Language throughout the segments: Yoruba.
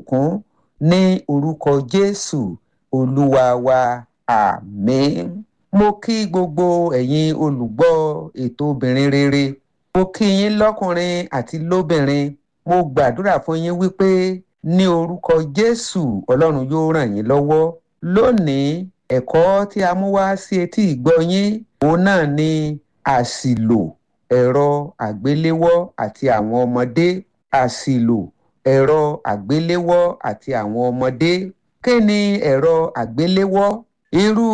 ìbùkún ní orúkọ jésù olúwa wa àmín. mo kí gbogbo ẹ̀yin olùgbọ́ ètò obìnrin rere mo kí yín lọ́kùnrin àti lóbìnrin mo gbàdúrà fún yín wípé ní orúkọ jésù ọlọ́run yóò ràn yín lọ́wọ́ lónìí ẹ̀kọ́ tí a mú wá sí etí ìgbọ́ yín òun náà ni àṣìlò ẹ̀rọ àgbéléwọ́ àti àwọn ọmọdé àṣìlò ẹ̀rọ àgbéléwọ́ àti àwọn ọmọdé kí ni ẹ̀rọ àgbéléwọ́ irú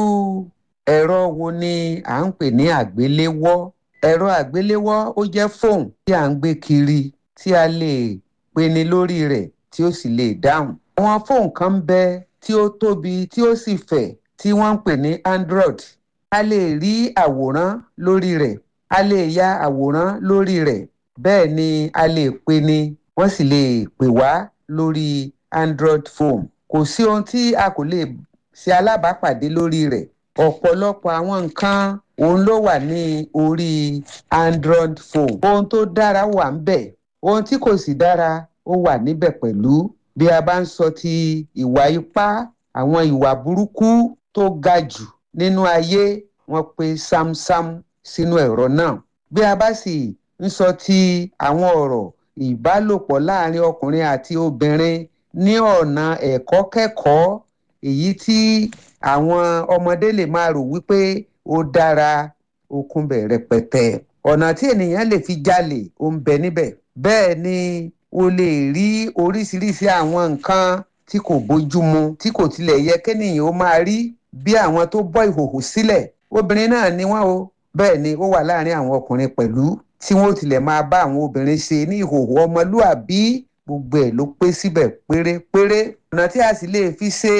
ẹ̀rọ wo ni à ń pè ní àgbéléwọ́ ẹ̀rọ àgbéléwọ́ ó jẹ́ fóònù tí à ń gbé kiri tí a lè pinni lórí rẹ̀ tí ó sì lè dáhùn àwọn fóònù kan ń bẹ tí ó tóbi tí ó sì fẹ̀ tí wọ́n ń pè ní android a lè rí àwòrán lórí rẹ̀ a lè ya àwòrán lórí rẹ̀ bẹ́ẹ̀ ni a lè pinni wọ́n sì lè pè wá lórí android phone kò sí ohun tí a kò lè ṣe alábàápàdé lórí rẹ̀ ọ̀pọ̀lọpọ̀ àwọn nǹkan òun ló wà ní orí android phone ohun tó dára wà ń bẹ̀ ohun tí kò sì dára ó wà níbẹ̀ pẹ̀lú bí a bá ń sọ ti ìwà ipá àwọn ìwà burúkú tó ga jù nínú ayé wọn pe sámsám sínú ẹ̀rọ náà bí a bá sì ń sọ ti àwọn ọ̀rọ̀ ìbálòpọ̀ láàrin ọkùnrin àti obìnrin ní ọ̀nà ẹ̀kọ́ kẹ́kọ̀ọ́ èyí tí àwọn ọmọdé lè máa rò wípé ó dára okun bẹ̀ rẹpẹtẹ ọ̀nà tí ènìyàn lè fi jalè ó ń bẹ níbẹ̀ bẹ́ẹ̀ ni o lè rí oríṣiríṣi àwọn nǹkan tí kò bójúmu tí kò tilẹ̀ yẹ kéèyàn ó máa rí bí àwọn tó bọ́ ìhòhò sílẹ̀ obìnrin náà ni wọ́n o bẹ́ẹ̀ ni ó wà láàrin àwọn ọkùnrin pẹ̀lú tí wọ́n tilẹ̀ máa bá àwọn obìnrin ṣe ní ìhòhò ọmọlúàbí gbogbo ẹ̀ ló pé síbẹ̀ pérépéré ọ̀nà tí a sì lè fi ṣe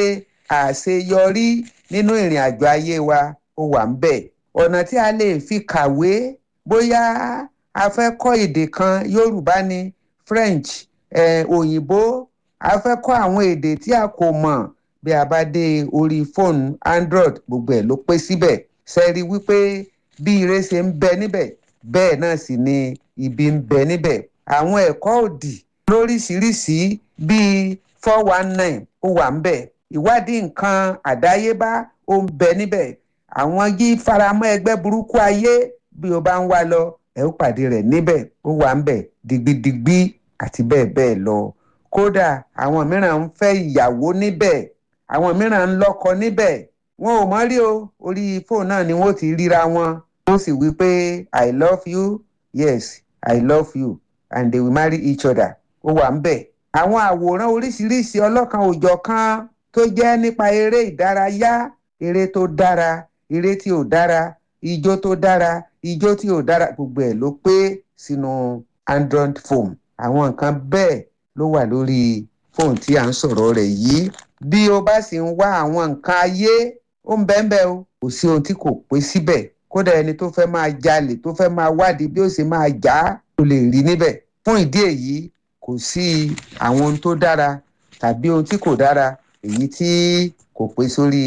àṣeyọrí nínú ìrìn àjò ayé wa ó wà ń bẹ̀ ọ̀nà tí a lè fi kàwé bóyá a fẹ́ kọ́ èdè kan yorùbá ni french eh, òyìnbó a fẹ́ kọ́ àwọn èdè tí a kò mọ̀ bí a bá dé orí fóònù android gbogbo ẹ̀ ló pé síbẹ̀ sẹ́rí wípé bí ire ṣe ń bẹ níbẹ̀ bẹ́ẹ̀ náà sì ni ibi ń bẹ níbẹ̀ àwọn ẹ̀kọ́ òdì lóríṣiríṣi bíi four one nine ó wà ń bẹ̀ ìwádìí nǹkan àdáyébá ó ń bẹ níbẹ̀ àwọn yí faramọ́ ẹgbẹ́ burúkú ayé bí o bá ń wá lọ ẹ ó pàdé rẹ̀ níbẹ̀ ó wà ń bẹ̀ digbidigbi àti bẹ́ẹ̀ bẹ́ẹ̀ lọ kódà àwọn mìíràn ń fẹ́ ìyàwó níbẹ̀ àwọn mìíràn ń lọ́kọ níbẹ̀ wọn ò mọ̀ rí o orí fóònù náà ni wọ́n ti ríra wọn wọ́n sì wí pé i love you yes i love you and they will marry each other ó wà ń bẹ̀ àwọn àwòrán oríṣiríṣi ọlọ́kan òjọ̀ kan tó jẹ́ nípa eré ìdárayá eré tó dára eré tí ò dára ijó tó dára ijó tí ò dára gbogbo ẹ̀ ló pé sínú android phone àwọn nǹkan bẹ́ẹ̀ ló wà lórí fóònù tí à ń sọ̀rọ̀ rẹ̀ yìí bí o bá sì ń wá àwọn nǹkan ayé ó ń bẹ́ẹ̀ bẹ́ẹ̀ o kò sí ohun tí kò pé síbẹ̀ kódà ẹni tó fẹ́ máa jalè tó fẹ́ máa wádìí bí ó sì máa jà á ó lè rí níbẹ̀ fún ìdí èyí kò sí àwọn ohun tó dára tàbí ohun tí kò dára èyí tí kò pé sórí.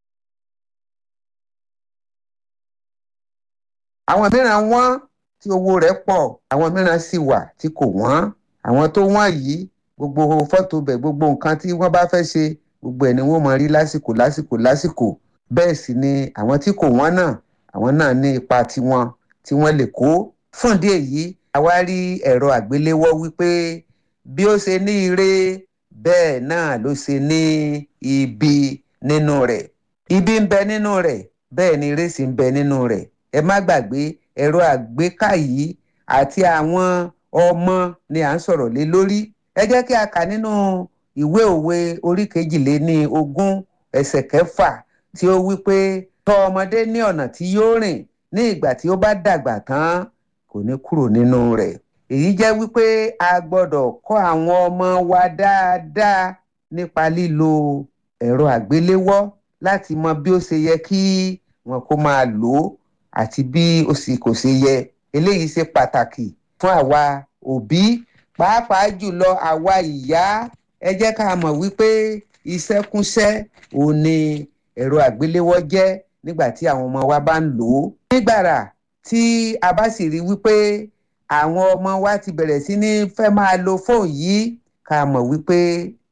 àwọn mìíràn wọ́n tí owó rẹ̀ pọ̀ àwọn mìíràn sì wà tí kò wọ́n àwọn tó wọ́n yìí gbogbo fọ́tò bẹ̀ gbogbo nǹkan tí wọ́n bá fẹ́ ṣe gbogbo ẹ̀ ni wọ́n máa rí lásìkò lásìkò lásìkò bẹ́ẹ̀ sì ni àwọn tí kò wọ́n náà àwọn náà ní ipa tiwọn tí wọ́n lè kó fún ìdí èyí àwa rí ẹ̀rọ àgbéléwọ́ wípé bí ó ṣe ní ire bẹ́ẹ̀ náà ló ṣe ní ibi nínú rẹ̀ ibi ń bẹ nínú rẹ̀ bẹ́ẹ̀ ni ire sì ń bẹ nínú rẹ̀ ẹ má gbàgbé ẹ̀rọ àgbéká yìí àti àwọn ọmọ ni à ń sọ̀rọ̀ lé lórí ẹ jẹ́ kí a kà nínú ìwé òwe orí kejìléní ogún ẹsẹ̀ kẹfà tí ó wí pé tọ́ ọmọdé ní ọ̀nà tí yóò rìn ní ìgbà tí ó bá dàgbà tán kò ní kúrò nínú rẹ̀ èyí jẹ́ wípé a gbọ́dọ̀ kọ́ àwọn ọmọ wa dáadáa nípa lílo ẹ̀rọ àgbéléwọ́ láti mọ bí ó ṣe yẹ kí wọn kó máa lò ó àti bí ó sì kò ṣe yẹ eléyìí ṣe pàtàkì fún àwa òbí pàápàá jùlọ àwa ìyá ẹ jẹ́ ká mọ̀ wípé iṣẹ́kúnṣẹ́ òun ni ẹ̀rọ àgbéléwọ́ jẹ́ nígbà tí àwọn ọmọ wa bá ń lò ó. nígbàrà tí a bá sì rí wípé àwọn ọmọ wa ti bẹ̀rẹ̀ sí ní fẹ́ máa lo fóònù yìí ká mọ̀ wípé